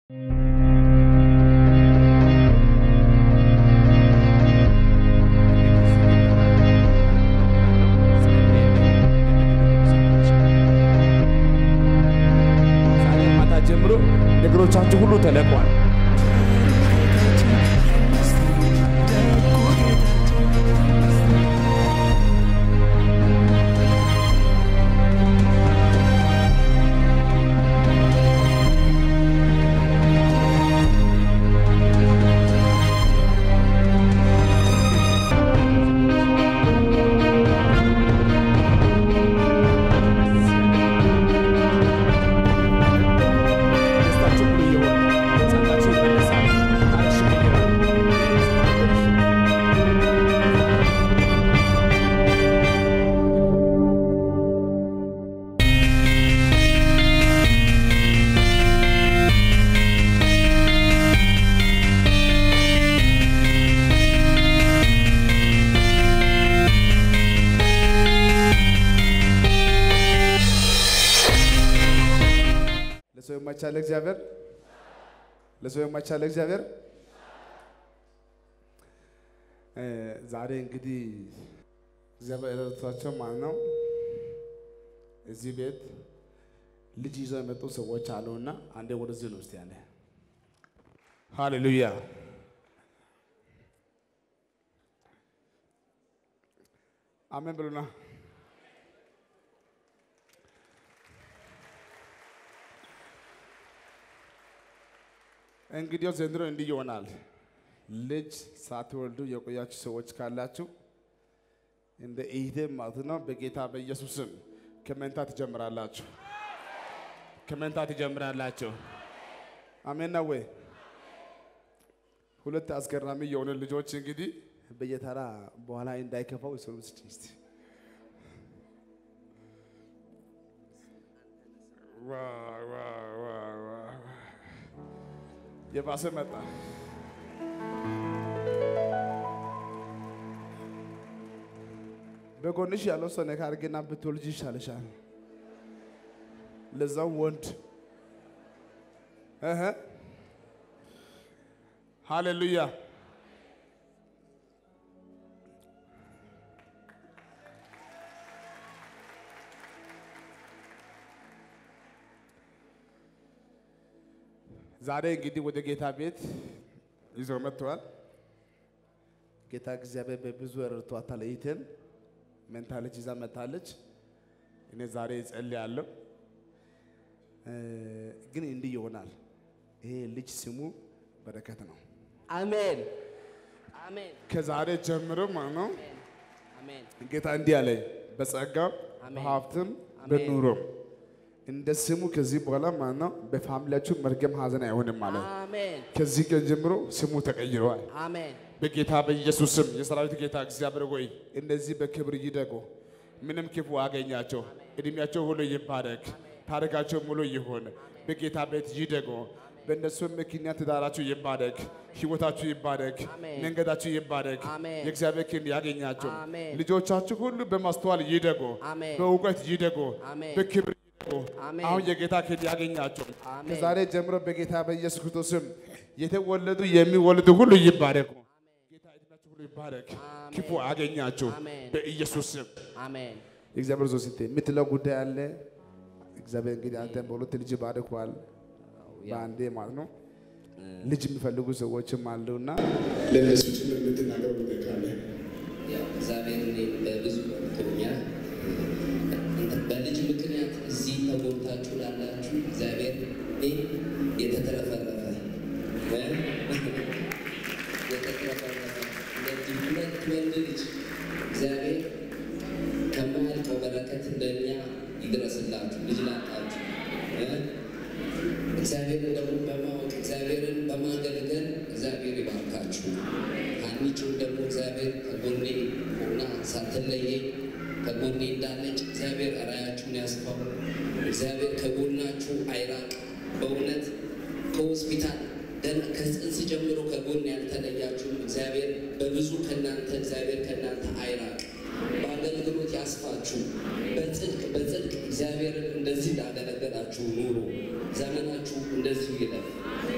ዛሬ ማታ ጀምሮ ነገሮቻችሁ ሁሉ ተለቋል። ደስታችሁ ሁሉ ይሆናል። ጸጋችሁ ይመለሳል። ታሪክሽ ይቀየራል። ለሰው የማይቻል እግዚአብሔር ለሰው የማይቻል እግዚአብሔር እ ዛሬ እንግዲህ እግዚአብሔር ረድቷቸው ማለት ነው እዚህ ቤት ልጅ ይዘው የመጡ ሰዎች አሉና አንዴ ወደዚህ ነው እስቲ ያለ ሃሌሉያ አሜን ብሉና እንግዲያው ዘንድሮ እንዲህ ይሆናል። ልጅ ሳትወልዱ የቆያችሁ ሰዎች ካላችሁ እንደ ኢቴ ማለት ነው በጌታ በኢየሱስም ከመንታ ትጀምራላችሁ። ከመንታ ትጀምራላችሁ። አሜን ነው ወይ? ሁለት አስገራሚ የሆነ ልጆች እንግዲህ በየተራ በኋላ እንዳይከፋው ይሰሩ እስቲ ዋው ዋው ዋው ዋው የባሰ መጣ። በጎንሽ ያለው ሰው ነካ አድርጌና ብትወልጂ ይሻልሻል። ለዛው ወንድ እህ ሃሌሉያ። ዛሬ እንግዲህ ወደ ጌታ ቤት ይዘው መጥተዋል። ጌታ እግዚአብሔር በብዙ ረድቷታል። እህቴን መንታ ልጅ ይዛ መታለች። እኔ ዛሬ እጸልያለሁ፣ እ ግን እንዲህ ይሆናል። ይሄ ልጅ ስሙ በረከት ነው። አሜን አሜን ከዛሬ ጀምሮ ማለት ነው አሜን ጌታ እንዲህ አለኝ፣ በጸጋም አሜን። በሀብትም አሜን። በኑሮም እንደ ስሙ ከዚህ በኋላ ማለት ነው በፋሚሊያችሁ መርገም ሀዘን አይሆንም ማለት ነው። አሜን ከዚህ ቀን ጀምሮ ስሙ ተቀይረዋል። አሜን በጌታ በኢየሱስ ስም የሰራዊት ጌታ እግዚአብሔር ሆይ እነዚህ በክብር ይደጉ፣ ምንም ክፉ አገኛቸው። እድሜያቸው ሁሉ ይባረክ፣ ታሪካቸው ሙሉ ይሁን። በጌታ ቤት ይደጉ። በእነሱ ምክንያት ትዳራችሁ ይባረክ፣ ህይወታችሁ ይባረክ፣ አሜን። መንገዳችሁ ይባረክ። አሜን። የእግዚአብሔር ክንድ ያገኛቸው። አሜን። ልጆቻችሁ ሁሉ በማስተዋል ይደጉ፣ አሜን። በእውቀት ይደጉ፣ አሜን። በክብር ይደጉ። አሜን። አሁን የጌታ ክንድ ያገኛቸው። አሜን። ከዛሬ ጀምሮ በጌታ በኢየሱስ ክርስቶስ ስም የተወለዱ የሚወልዱ ሁሉ ይባረኩ። ጌታ እድሜያችሁ ሁሉ ይባረክ። አሜን። ክፉ አገኛችሁ አሜን። በኢየሱስ ስም። አሜን የእግዚአብሔር ዞ ስንቴ የምትለው ጉዳይ አለ። እግዚአብሔር እንግዲህ አንተን በሁለት ልጅ ባርኳል፣ በአንዴ ማለት ነው። ልጅ የሚፈልጉ ሰዎችም አሉና ለእነሱ ጭምር የምትናገረው ጉዳይ ካለ ያው እግዚአብሔር እኔን በብዙ ረድቶኛል። በልጅ ምክንያት እዚህ ተጎድታችሁ ላላችሁ እግዚአብሔር እኔ የተትረፈረፈ እ? የተትረፈረፈ እንደዚህ ሁለት ወንድ ልጅ እግዚአብሔር ከማያልቀው በረከት ለእኛ ይድረስላችሁ። ልጅ ላጣችሁ እ? እግዚአብሔርን ደግሞ በማወቅ እግዚአብሔርን በማገልገል እግዚአብሔር ይባርካችሁ። ሀኒቹን ደግሞ እግዚአብሔር ከጎኔ ሆና ሳትለየኝ ከጎኔ እንዳለች እግዚአብሔር ራያችሁን ያስፋው። እግዚአብሔር ከጎናችሁ አይራቅ። በእውነት ከሆስፒታል ገና ከጽንስ ጀምሮ ከጎን ያልተለያችሁም እግዚአብሔር በብዙ ከእናንተ እግዚአብሔር ከእናንተ አይራቅ። በአገልግሎት ያስፋችሁ። በጽድቅ በጽድቅ እግዚአብሔርን እንደዚህ ላገለገላችሁ ኑሩ። ዘመናችሁ እንደዚሁ ይለፍ።